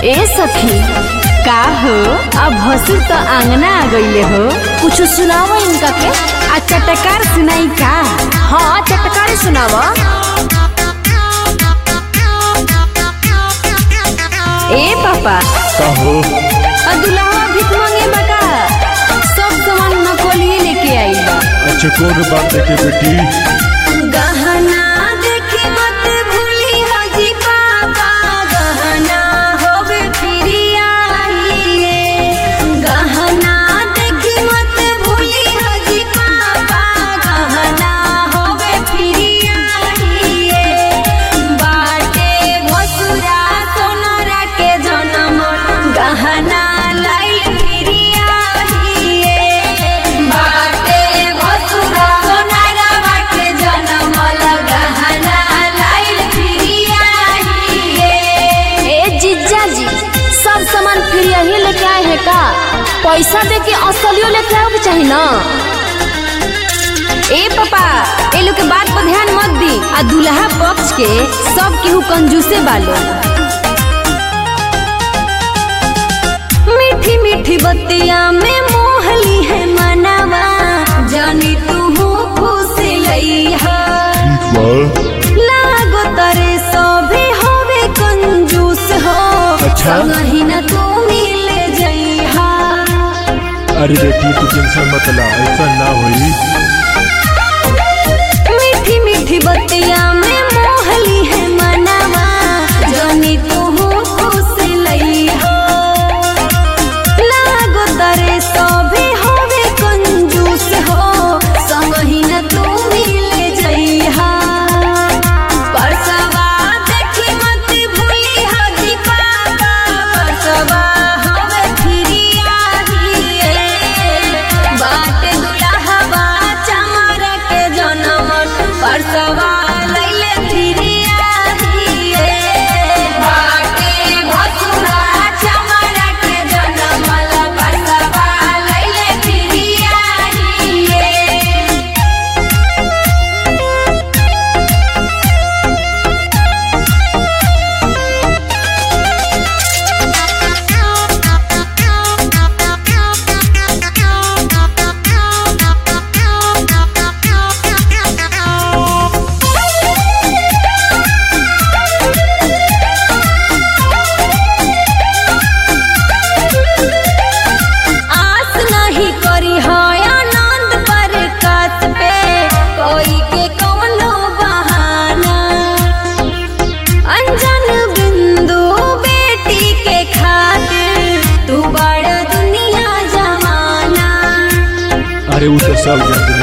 ए सखी का हो अब भसुर तो आंगना आ गईले हो कुछ सुनावा इनका के आ चटकार सुनाई का हाँ चटकार सुनावा ए पापा कहो आ दुल्हा भीख मांगे बका सब सामान नकोलिए लेके आई बा अच्छा कौन बात देखे बेटी गहना देखी मत भूली हाजी पापा गहना होवे फिरिया गहना देखी मत भूली हाजी पापा गहना होवे फिरिया बाटे भसुरा सोनरा के जनम गहना लाई फिरिया बाटे भसुरा सोनरा बाटे जनम गहना लाई फिरिया ए जीजा जी सब सामान फिर यही लेके आए हैं का पैसा दे के असलियो लेके आओ के चाहिए ना ए पापा ए लोग के बात पर ध्यान मत दी आ दूल्हा पक्ष के सब केहू कंजूसे बालो मीठी मीठी बत्तियां में मोहली है मनावा जानी तू खुश लईहा ठीक बा लागो तरे सभी होवे कंजूस हो अच्छा। संगही न तू मिल जइहा अरे बेटी तू टेंशन मत ला ऐसा ना होई मीठी मीठी बत्तियां में मोहली है मनावा जानी तू खुश लईहा लागो तरे सभी होवे कंजूस हो संगही न तू मिल जइहा परसवा देखी मत भूली हाजी पापा परसवा हवे फिरिया हिए बाट दुल्हवा चमर के जनम परसवा लैले फिरिया हिए बाटे भसुरा चमर के जनम परसवा लैले फिरिया हिए आस नहीं करी है आनंद पर कात पे कोई के कौनो बहाना अनजान बिंदु बेटी के खातिर तू बड़ दुनिया जमाना अरे वो तो सब जानते